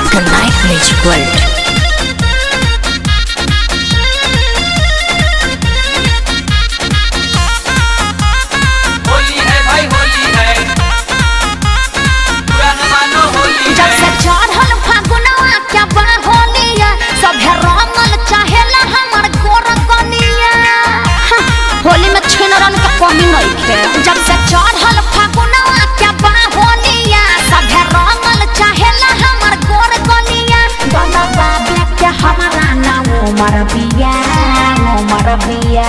Night Village World. Holi है भाई होली है पुराना मानो होली जब से है चढ़ल फागुनवा क्या बा होलिया सभे रंगल चाहेला हमर गोर कनिया हाँ, होली में छिनरन के कमी नहीं थे जब से चढ़ल फागुनवा क्या बा होलिया सभे रंगल चाहेला हमर गोर कनिया गला बाबे के हमारा नाम उमर बिया उमर बिया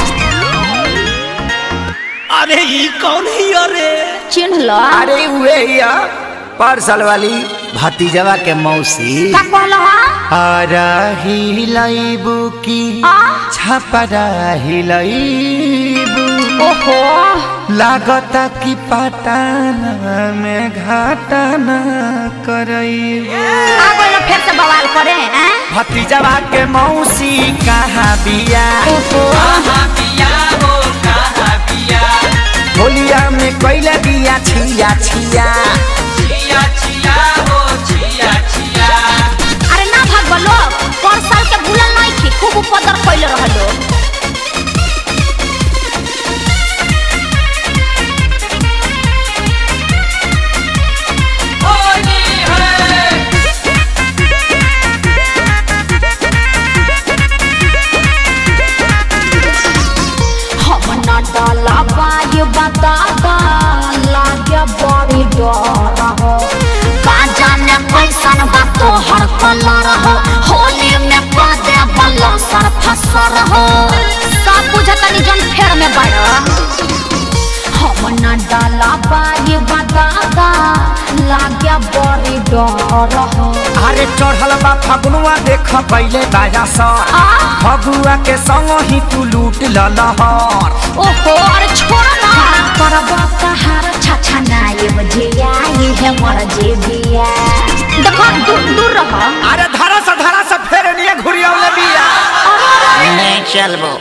अरे ई कौन ही अरे चिन्ह लो अरे उहे या पार्सल वाली भतीजवा के मौसी का कहलो हरा हिलैबू की आ? छपरा हिलैबू ओहो लागता कि पटाना में घाटाना करैबू आ गइल फिर से बवाल करे हैं भतीजवा के मौसी कहाँ बिया कहाँ पिया हो कहाँ पिया होलिया में कैला बिया छिया छिया छिया छिया हो छिया छिया अरे ना भागबो लोग पर साल के भूलल नहीं थी खूब उपद्र कैले रहलो होली है हम ना डाला बाय बताता लागे बड़ी डर हो का जाने कैसन बा तोहर कलर हो होली में पदे बल्ला सर फसर हो सब बुझतनी जन फेर में बड़ा हम ना डाला बाय बताता लागे बड़ी डर हो अरे चढ़ल बा फगुआ देख पहिले बाजा सर आ? फगुआ के संग ही तू लूट ललहर ओहो अरे छोड़ ना करब कहार छछा नाये बजिया ये है मर जे बिया देखो दूर दूर रह अरे धरा से धरा से फेर निये घुरियौले बिया नहीं चलबो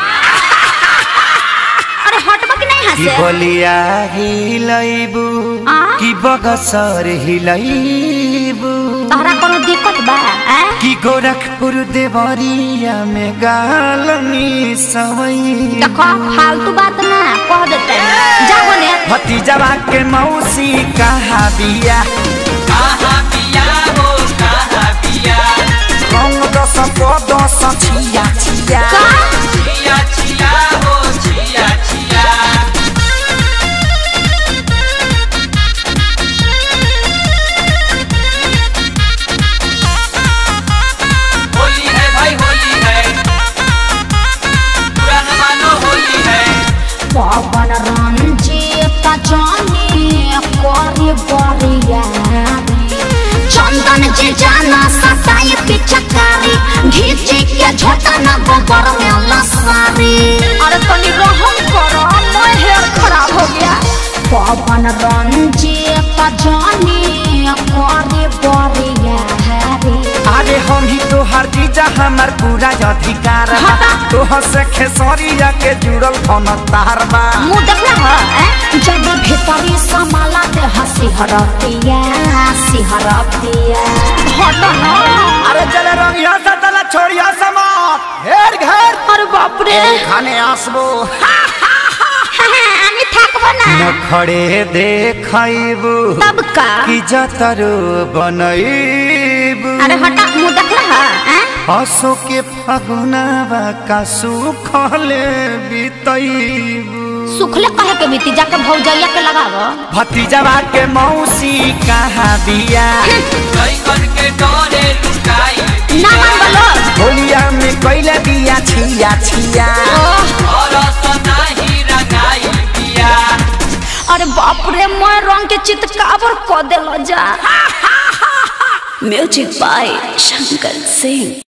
अरे हटबा कि नहीं की हंसे बलिया हिलैबू आ? की बगसर हिलैबू तहरा कोनो दिक्कत बा हैं? की गोरखपुर देवरिया में गालनी सवई देखो फालतू बात ना कह देते जाओ ने भतीजवा के मौसी कहाँ बिया कहाँ पिया हो कहाँ पिया रंग दस को दस छिया छिया का छिया छिया हो छिया छिया होली है भाई होली है पुराना मानो होली है पवन रंजीत जानी करी बरिया चंदन जी जाना सताई पिचकारी घीची के झोटा न गोबर में लसारी अरे तनी रहम करो मैं हेयर खराब हो गया पवन रंजीत जानी करी बरिया अरे हम ही तोहर जीजा हमर पूरा अधिकार बा हटा। तोहर से खेसरिया के जुड़ल कौन तार बा मुंह देखना है हैं? जब भीतरी समाला ते हंसी हरतिया सिहरतिया हटो ना अरे चले रंगिया से तला छोड़िया समात घेर घेर अरे बाप रे खाने आसबो আমি থাকবো না नखड़े देखैबू तब का कि जतरो बनैबू अरे हटा मुंह देखना है हैं? हसो के फगुनावा का सुखले बितैबू सुखले कहे के बीती जाके भौजैया के लगावो भतीजवा के मौसी कहाँ बिया कई करके डोरे लुकाई ना मान बोलो होलिया में कैला बिया छिया छिया और सनाही रंगाई पिया अरे बाप रे मैं रंग के चितकावर क देलो जा म्यूजिक बाय शंकर सिंह